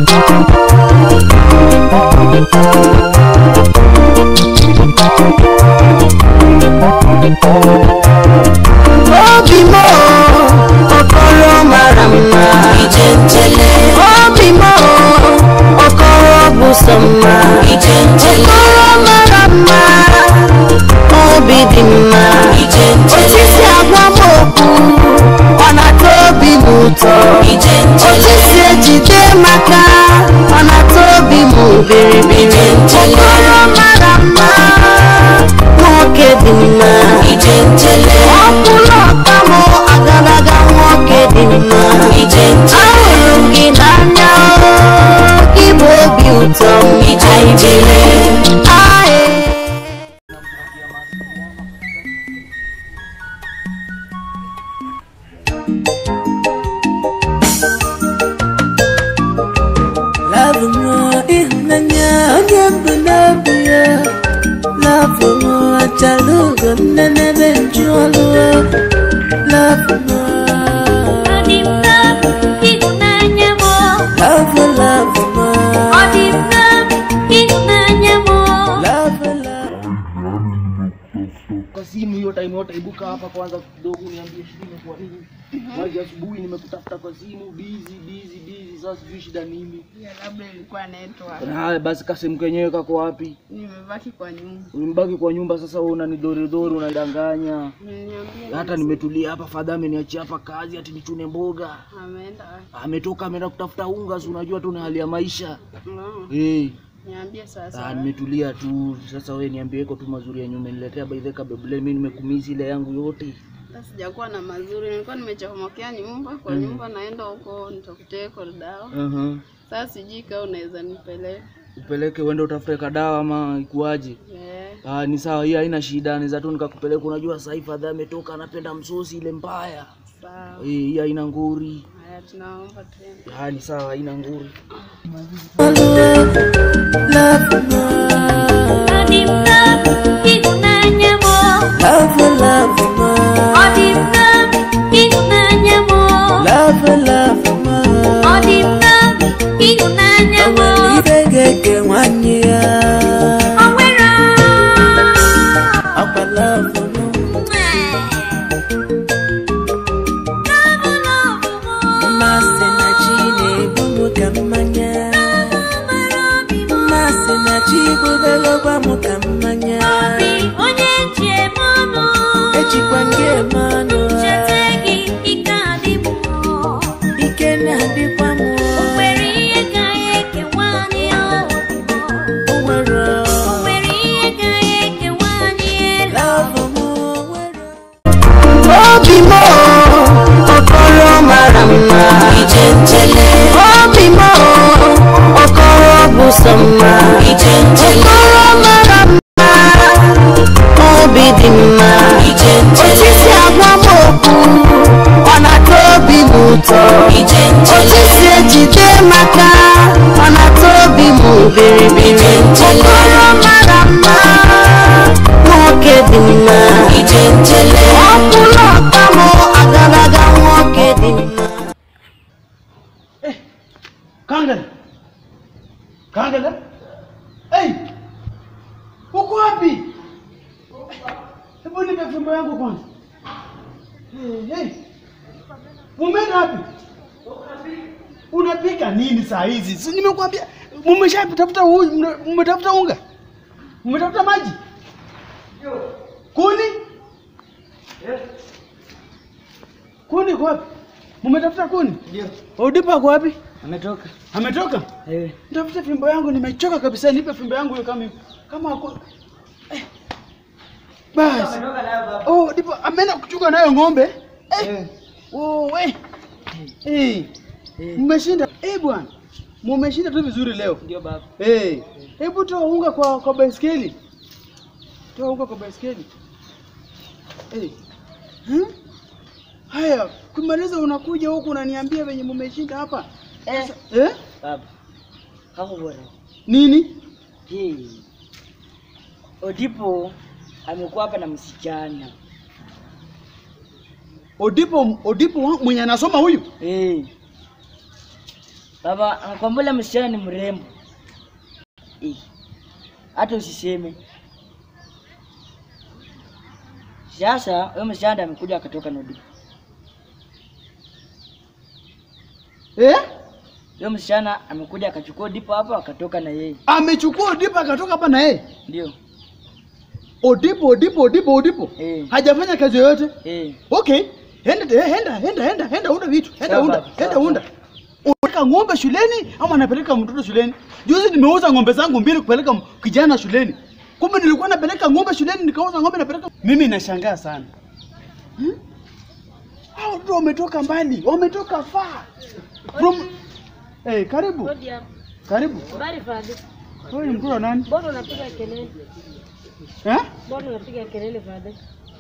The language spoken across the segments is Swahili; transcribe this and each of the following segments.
obi m okoro mara mma obi m okoro bụ sọ mma okoro mara mma obi dị mma osisi agwa m okwu ọ na-atọ obi m ụtọ osisi ejide maka ọ na-atọ obi m biribiri okoro mara mma nwoke dị mma ọkwụrụ ọka m agalaga nwoke dị mma ahụrụ m gị n'anya o, gị bụ obi ụtọ m anyị biri Aye. Love mo ịhụnanya onye mbụ n'obi ya Love mo achalugo nne n'ebe njụọlụ Love mo Ọ dị m n'obi ịhụnanya m Love love mo Ọ dị m n'obi ịhụnanya m Love love kwa simu hiyo time yote, ibuka hapa kwanza kidogo, niambie shida imekuwa nini? Maji asubuhi nimekutafuta kwa simu, busy busy busy, sasa sijui shida nini. labda ilikuwa network. Na haya basi, kasemu kenyewe kako wapi? Nimebaki kwa nyumba. Ulimbaki kwa nyumba, sasa wewe unanidoridori, unadanganya. Mliniambia Hata nimetulia hapa, fadha ameniachia hapa kazi ati nichune mboga. ameenda wapi? Ametoka ameenda kutafuta unga, si unajua tu ni hali ya maisha No, eh. niambie sasa. Ah, nimetulia tu sasa. Wewe niambie, iko tu mazuri ya nyumba, niletea by the kabebule, mimi nimekumisi ile yangu yote. Hata sijakuwa na mazuri, nilikuwa nimechomokea nyumba kwa nyumba, naenda huko nitakutie dawa. uh Sasa sijui kama unaweza nipeleka. upeleke uende utafute kadawa ama ikuaje? Eh, Ah, ni sawa, hii haina shida, naweza tu nikakupeleka. Unajua sasa hivi fadha ametoka, anapenda msosi ile mbaya. sawa. Eh, hii haina nguri. Haya, tunaomba tena. Ah, ni sawa, haina nguri. Love mo Ọ dị m n'obi ịhụnanya m Love love mo Ọ dị m n'obi ịhụnanya m Love love mo Ọ dị m n'obi ịhụnanya m Ibe ga-eke nwanne ya O nwere Akwa love mo Mmasị na chi na-egbu m ka mmanya Mmasị na chi bụbelekwa m ka mmanya Obi onye ji eme ọnụ Ejikwa nke eme ọnụ Chete gị ike adị m Ike na-adịkwa m O nwere ihe ga-ekewa anyị obi m O nwere O nwere ihe ga-ekewa anyị elu love m o nwere obi m okoro mara mma obi m okoro bụ sọ mma okoro mara mma obi dị mma osisi agwa m okwu ọ na-atọ obi m ụtọ osisi ejide maka ọ na-atọ obi m biribiri okoro mara mma nwoke dị mma ọkwụrụ ọka m agalaga nwoke dị mma Kangala, Kangala, hey, uko wapi? Hebu nipe fimbo yangu kwanza. Hey, hey. Umeenda wapi? Unapika nini saa hizi? Si nimekuambia mmeshatafuta huyu, mmetafuta unga, mmetafuta maji, kuni, kuni kwa wapi? Mmetafuta kuni? Ndio. Odipa kwa wapi? Ametoka. Ametoka? Eh. Nitafuta fimbo yangu, nimechoka kabisa. Nipe fimbo yangu hiyo kama kama ako eh. Basi. Ametoka nayo baba. Oh, ndipo ameenda kuchunga nayo ng'ombe. Eh. Eh. Oh, we. Eh. Mmeshinda. Eh, bwana. Mmeshinda tu vizuri leo. Ndio baba. Eh. Hebu toa unga kwa kwa baiskeli. Toa unga kwa baiskeli. Eh. Hmm? Haya, kumaliza unakuja huku unaniambia venye mmeshinda hapa. Eh. Sasa- Eh? Baba. Hapo bora. Nini? Hii. Odipo amekuwa hapa na msichana. Odipo Odipo wa- mwenye anasoma huyu? Eh. Baba, anakwambia ule msichana ni mrembo. Eh, Hata usiseme. Sasa huyo msichana ndiye amekuja akatoka na Odipo. Eh? Huyo msichana amekuja akachukua Odipo hapo akatoka na yeye. Amechukua Odipo akatoka hapa na yeye. Ndio. Odipo, Odipo, Odipo, Odipo. Eh. Hajafanya kazi yoyote. Eh. Okay. Enda eh, enda enda enda enda unda vitu. Enda Sawa, unda. sawa, Enda unda. Unapeleka ng'ombe shuleni ama anapeleka mtoto shuleni? Juzi nimeuza ng'ombe zangu mbili kupeleka m- kijana shuleni. Kumbe nilikuwa napeleka ng'ombe shuleni nikauza ng'ombe napeleka. Mimi nashangaa sana. Hmm? Hao watoto wametoka mbali, wametoka far. From Eh, karibu. Hodi hapo. Karibu. Habari Fadhi. Wewe ni mtoto wa nani? Mbona unapiga kelele? Eh? Mbona unapiga kelele Fadhi?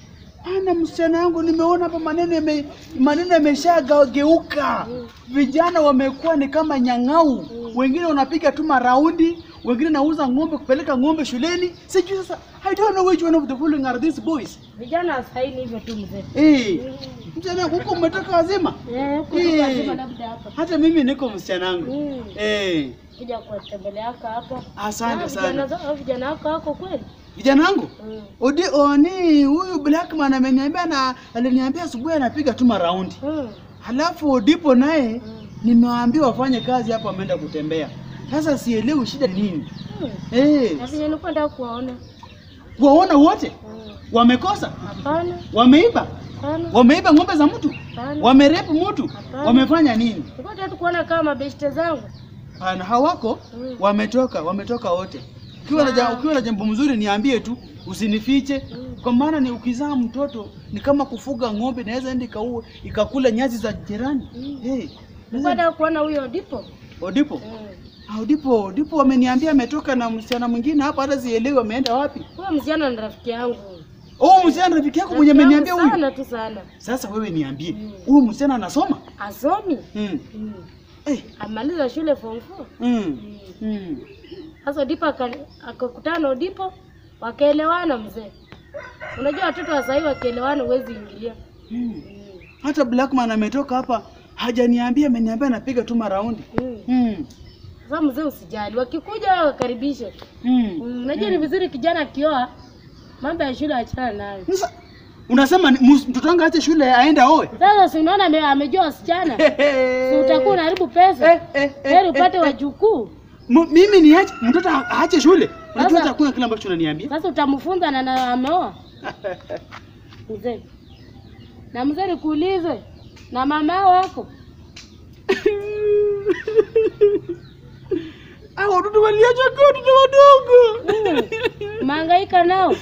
Ana msichana wangu nimeona hapa maneno yame, maneno yameshageuka. Vijana wamekuwa ni kama nyang'au. Wengine wanapiga tu maraundi, wengine nauza ng'ombe kupeleka ng'ombe shuleni. Sijui sasa I don't know which one of the following are these boys. Vijana wasaini hivyo tu mzee. Eh. Msichana huko umetoka wazima? Eh, huko Eh. tu lazima labda hapa. Hata mimi niko msichana wangu. Mm. Eh. Kuja kuwatembelea haka hapa. Asante Ah, sana. Vijana zao vijana wako wako kweli? Vijana wangu? Mm. Odi oni huyu Blackman ameniambia na aliniambia asubuhi anapiga tu maraundi. Mm. Halafu Odipo naye Mm. nimewaambia wafanye kazi hapo, ameenda kutembea. Sasa sielewi shida ni nini. Mm. Eh, Na vile nilikuwa nataka kuwaona. waona wote Mm. wamekosa, Hapana, wameiba, hapana. wameiba ng'ombe za mtu, Hapana. wamerepu mtu, Hapana. wamefanya nini? Nilikuwa nataka kuona kama mabeshte zangu. Hana hawako, Mm. wametoka, wametoka wote. Ukiwa na ja- ukiwa na jambo mzuri niambie tu, usinifiche. Kwa maana ni ukizaa mtoto ni kama kufuga ng'ombe, inaweza enda ikaue ikakula nyasi za jirani. Mm. Hey, Nilikuwa nataka kuona huyo Dipo. Odipo. Mm. Ah, Odipo, Odipo wameniambia ametoka na msichana mwingine hapa, hata sielewi ameenda wapi. Huyo msichana ni rafiki yangu. Oh, msichana rafiki yako mwenye Rafiki ameniambia yangu huyu. Sana tu sana. Sasa wewe niambie, Mm. huyu msichana anasoma? Asomi. Mm. Mm. Eh, Amaliza shule form 4. mm. Mm. Mm. Sasa Dipo aka- akakutana na Odipo wakaelewana mzee. Unajua watoto wa sahii wakielewana huwezi ingilia. Mm. Mm. Hata Blackman ametoka hapa hajaniambia, ameniambia anapiga tu maraundi. Mm. Mm. Sasa mzee usijali, wakikuja wakaribishe. Mm. Mm. Unajua ni vizuri kijana akioa mambo ya shule achana nayo. Sasa unasema ni- mus- mtoto wangu aache shule aende aoe? Sasa si unaona ame- amejua wasichana, si utakuwa unaharibu pesa. Eh, eh, eh, Heri upate eh, eh. wajukuu. M- mimi niache mtoto a- aache shule? Unajua Sasa- hata hakuna kile ambacho unaniambia. Sasa utamfunza na na ameoa mzee. Na mzee nikuulize, na mama wako Hao watoto waliacha kwa watoto wadogo. mahangaika nao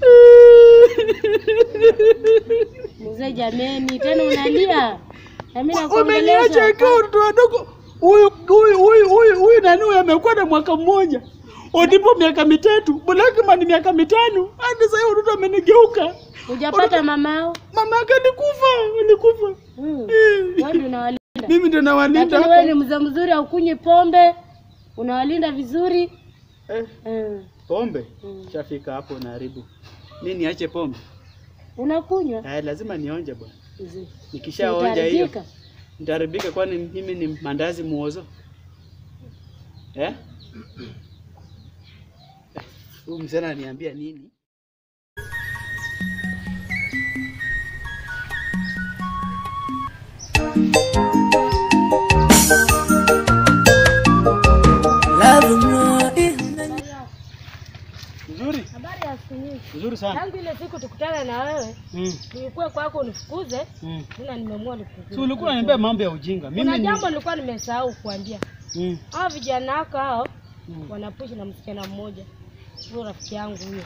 mzee? Jameni, tena unalia na mimi Wameniacha nakuongelesha. kwa watoto wadogo. Huyu huyu huyu huyu huyu nani huyu amekuwa na mwaka mmoja. Odipo miaka mitatu, Blackman miaka mitano. Hadi sasa hiyo watoto amenigeuka. Hujapata mamao? Mama yake alikufa, alikufa. Mm. Eh, Wewe ndio unawalinda. Mimi ndo nawalinda. Lakini wewe ni mzee mzuri, haukunywi pombe, unawalinda vizuri. Eh, Mm. pombe. Mm. Shafika hapo naharibu. Mimi niache pombe. Unakunywa Eh, lazima nionje bwana. mzee. Nikishaonja hiyo Utaharibika. nitaharibika, kwani mimi ni mandazi muozo eh? Huyu mzee ananiambia nini? Nzuri, Habari ya siku nyingi. nzuri sana. Tangu ile siku tukutana na wewe, Mm. nilikuwa kwako unifukuze, Mm. tena nimeamua nikufukuze. Si ulikuwa unaniambia mambo ya ujinga. Mimi Kuna ni jambo nilikuwa nimesahau kuambia. mm. Hao vijana wako hao Mm. wanapushi na msichana mmoja. Huyo rafiki yangu huyo.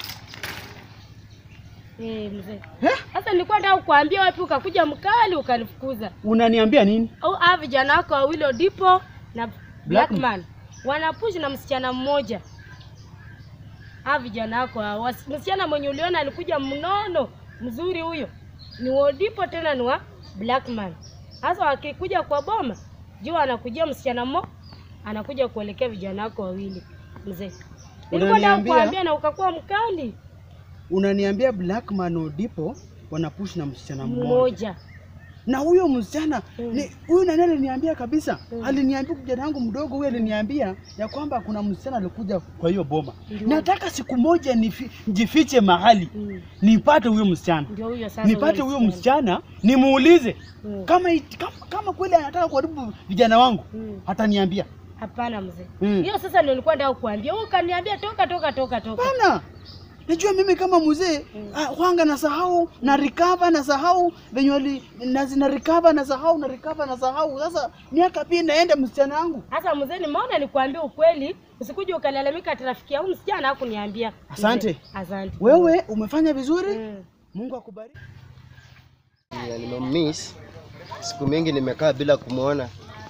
Eh, mzee. Eh? Sasa nilikuwa nataka kukuambia wapi ukakuja mkali ukanifukuza. Unaniambia nini? Au hao vijana wako wawili Odipo na Blackman. Blackman wanapushi na msichana mmoja. Hao vijana wako hao, wasi- msichana mwenye uliona alikuja mnono mzuri huyo ni wa Odipo tena ni wa Blackman. Sasa wakikuja kwa boma, jua anakujia msichana mmo, anakuja kuelekea vijana wako wawili. Mzee, nilikuwa nataka Unaniambia- kuambia na ukakuwa mkali Unaniambia Blackman Odipo wanapush na msichana mmoja. mmoja. na huyo msichana ni huyu nani aliniambia kabisa, aliniambia kijana yangu mdogo huyu aliniambia ya kwamba kuna msichana alikuja kwa hiyo boma. Nataka siku moja nifi, jifiche mahali Mm. nipate huyo msichana, Ndio huyo sasa. nipate huyo msichana nimuulize Mm. kama, it- kama kama kweli anataka kuharibu vijana wangu Mm. ataniambia. Hapana mzee. Mm. Hiyo sasa ndio nilikuwa nataka kukuambia. Wewe ukaniambia toka toka toka toka. Bana, najua mimi kama mzee ah, wanga nasahau na recover nasahau venye wali na zina recover nasahau na recover nasahau. Sasa miaka pia inaenda msichana wangu. Sasa mzee, nimeona nikwambie ukweli, usikuje ukalalamika ati rafiki yangu msichana hakuniambia. Asante. Mzee, Asante. Wewe umefanya vizuri, Mm. Mungu akubariki. Ya, nimemiss siku mingi nimekaa bila kumwona.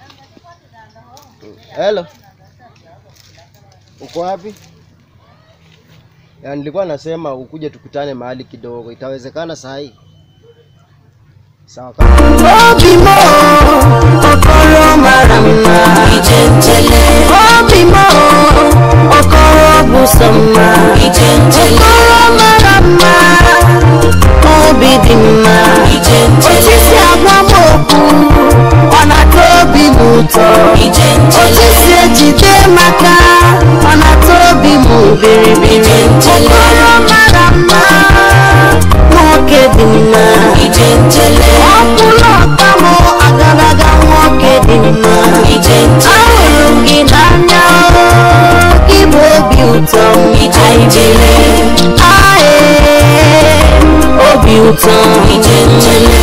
Hello, uko wapi? Ya, nilikuwa nasema ukuje tukutane mahali kidogo, itawezekana saa hii? Sawa. Obimo, okoro mara mma, ijenjele. Obimo, okoro busama, ijenjele. Okoro mara mma, obi dị mma, ijenjele. Osisi agbamoku, ọ na-atọ obi m ụtọ, ijenjele. Osisi ejide maka, ọ na-atọ obi m biribiri, ijenjele. Okoro mara mma, nwoke dị mma, ijenjele. Ọkwụrụ ọka m agaraga nwoke dị mma, ijenjele. Ahụrụ m gị n'anya, gị bụ obi ụtọ m, ijenjele. Ae, obi ụtọ m, ijenjele.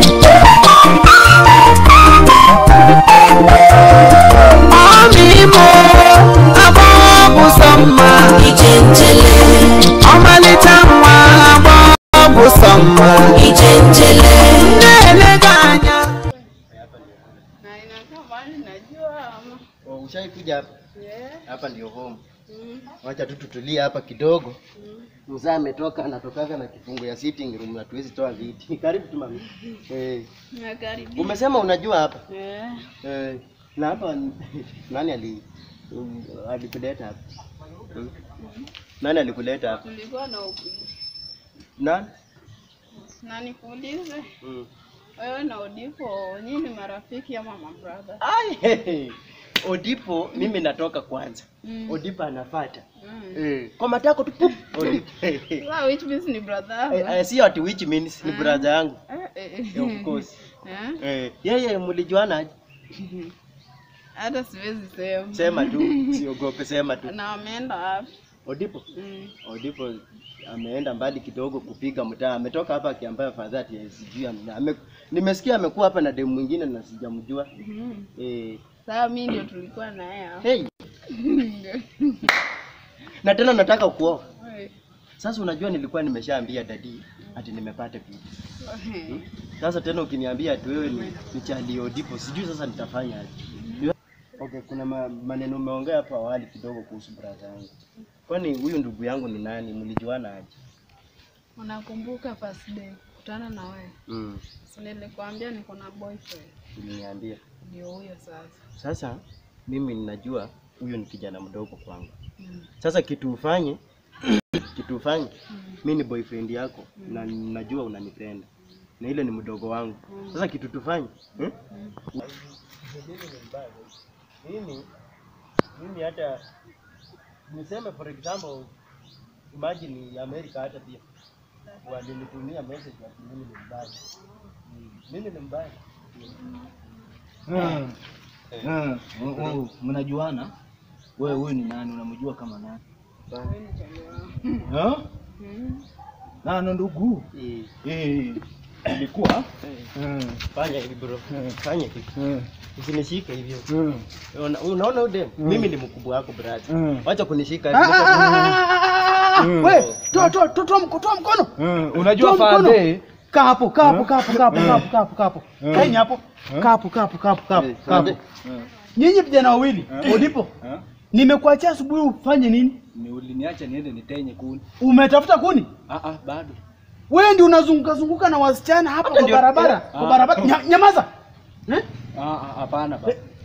Ọmịiko, agbọghọ bụ sọ mma, ijenjele. Ọmalịcha nwa agbọghọ bụ sọ mma, ijenjele. Na-ele gị anya. Na inakaa mbali najua ama. Oh, Ushaikuja hapa? Yeah. Hapa ndio home. Mm. Wacha tu tutulie hapa kidogo. Mzaa ametoka anatokaga na kifungu ya sitting room na tuwezi toa viti. Karibu tu mami. Eh, Nakaribia. umesema unajua hapa? Yeah. Eh, na hapa nani ali um, alikuleta hapa? Hmm? Nani alikuleta hapa? Tulikuwa na upi. Nani? Na nikuulize, Mm. wewe na Odipo nyinyi ni marafiki ama mabrother? Ai, hehe. Odipo mimi natoka kwanza. Mm. Odipo anafuata. Mm. Eh, kwa matako tu pup. Odipo. Sasa which means ni brother? Eh, eh, sio ati which means ni brother yangu. Eh, eh, eh. Eh, Of course. Eh? Eh, yeye mlijuana aje? Hata siwezi sema. Sema tu, siogope sema tu. Na wameenda wapi? Odipo. Mm. Odipo ameenda mbali kidogo kupiga mtaa. Ametoka hapa akiambia fadhati ya sijui ame, ame, nimesikia amekuwa hapa na demu mwingine na sijamjua. Mhm. Eh, Sasa mimi ndio tulikuwa naye hapa. hey, na tena nataka kuoa. Oi. Sasa unajua nilikuwa nimeshaambia dadi ati nimepata bibi. Oi. Sasa tena ukiniambia ati wewe ni, ni chali Odipo, sijui sasa nitafanya aje. Okay, kuna ma, maneno umeongea hapo awali kidogo kuhusu brother yangu. Kwani huyu ndugu yangu ni nani? Mlijuana aje? Unakumbuka first day kutana na wewe? Mm, Si nilikwambia niko na boyfriend. uliniambia. Ndio huyo sasa. Sasa mimi ninajua huyu ni kijana mdogo kwangu. Mm. Sasa kitu ufanye kitu ufanye, Mm. mi ni boyfriend yako na najua unanipenda na ile ni mdogo wangu. Sasa kitu tufanye hmm? Mimi mimi hata niseme for example, imagine America hata pia walinitumia message ati mimi ni mbaya. Mm, Mimi ni mbaya. Mnajuana? Wewe huyu ni nani? Unamjua kama nani? Wewe ni chali wangu. Ha? Mm. Nano ndugu. Eh, Eh, ilikuwa eh, Fanya hivi bro, fanya hivi, eh, usinishike hivyo. eh, Una- Unaona udem, mimi ni mkubwa wako brother. Mm. Wacha kunishika Ah, hivi. ah, ah, ah, ah, Mm. We, toa toa toa toa mko- toa mkono. eh. Unajua Toa mkono. fadhe Kaa hapo, kaa hapo, kaa hapo, kaa hapo, kaa hapo, kaa hapo, kaa hapo. Mm. Kaeni hapo. Kaa hapo, kaa hapo, kaa hapo, kaa hapo, Eh, kaa hapo. Fadhe. Nyinyi vijana wawili, ulipo? Nimekuachia asubuhi ufanye nini? ni uliniacha niende nitenye kuni. Umetafuta kuni? Ah ah, bado. Wewe ndio unazunguka zunguka na wasichana hapa Hata kwa ndio- barabara, eh, kwa ah. barabara. Nya- Nyamaza. Eh? Ah ah, hapana ba.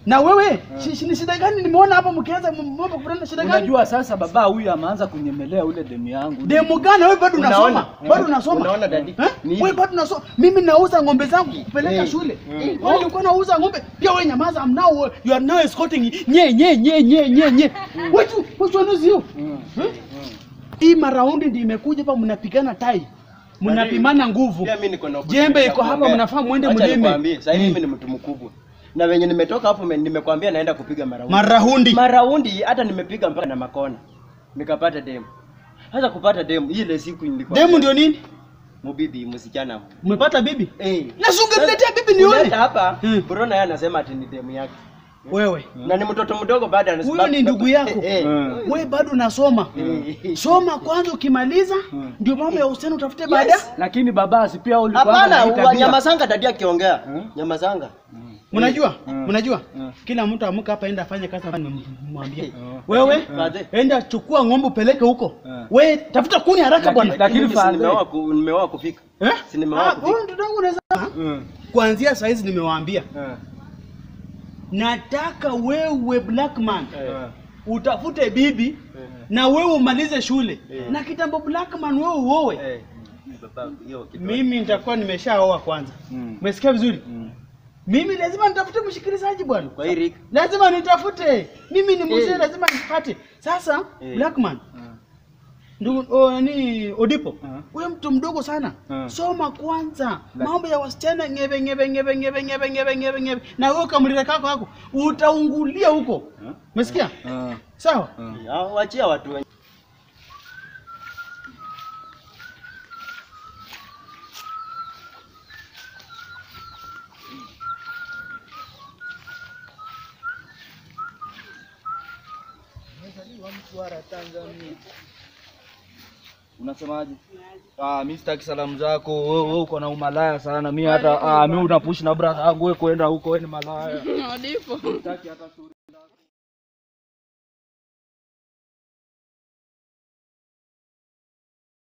Na wewe shi- shi- ni shida gani nimeona hapa mkianza mambo kupenda shida gani? Unajua sasa baba huyu ameanza kunyemelea ule demu yangu. Demu gani wewe bado Unaona? unasoma? Bado unasoma? Unaona dadi? Eh? Ni hivi. Wewe bado unasoma. Mimi nauza ng'ombe zangu kupeleka Eh. shule. Wewe ulikuwa unauza ng'ombe. Pia wewe nyamaza. I'm now you are now escorting nye nye nye nye nye nye. Which which one is you? Eh? Hii maraundi ndio imekuja hapa mnapigana tai. Mnapimana nguvu. Pia mimi niko na opportunity Jembe ya iko hapa kuongea. mnafaa muende Acha mlime. nikwambie, Sasa hivi Mm. mimi ni mtu mkubwa. Na wenye nimetoka hapo me- nimekwambia naenda kupiga maraundi. Maraundi. Maraundi hata nimepiga mpaka na makona. Nikapata demu. Hata kupata demu ile siku nilikuwa. Demu ndio nini? Mubibi msichana. Umepata bibi? Eh. Na si ungeniletea bibi nione. Kuleta hapa, Hmm. Bruno yeye anasema ati ni demu yake. Wewe. Na ni mtoto mdogo baada ya Huyo ni ndugu yako. Eh, eh. Wewe bado unasoma. Eh. Soma kwanza ukimaliza ndio mambo ya uhusiano utafute baada. Lakini baba si pia ulikuwa Hapana, na hii wa- tabia. Nyamazanga dadi akiongea. Nyamazanga. Mnajua? Mnajua? Mm. Kila mtu amka hapa enda afanye kazi ambayo nimemwambia. Wewe Fadhe. enda chukua ng'ombe upeleke huko. Mm. Wewe tafuta kuni haraka Lakini- bwana. lakini Mimi si Fadhe- nimeoa ku- nimeoa kufika. Eh? Si nimeoa Ah, kufika. wewe mtoto wangu unaweza Mm. kuanzia saa hizi nimewaambia. Eh. Nataka wewe black man Eh. utafute bibi na wewe umalize shule. Eh. Na kitambo black man wewe uoe. Eh, baba, hiyo kitu. Mimi nitakuwa nimeshaoa kwanza. Mm. Umesikia vizuri? Mm. Mimi lazima nitafute mshikilizaji bwana. Kwa hii rika. lazima nitafute mimi ni mzee Eh. lazima nipate sasa Eh. blackman Mm. ndugu o, nani odipo Mm. wewe mtu mdogo sana Mm. soma kwanza La- mambo ya wasichana ngebe ngebe ngebe ngebe ngebe ngebe ngebe ngebe na wewe kamlile kako hako utaungulia huko Mm. umesikia Mm. sawa Ya, Wachia watu wenye. Unasemaje? Ah, mimi sitaki salamu zako. Wewe wewe uko na umalaya sana. Mimi hata ah, mimi unapush na brother yangu wewe kwenda huko wewe ni malaya. Wadipo. Sitaki hata sura.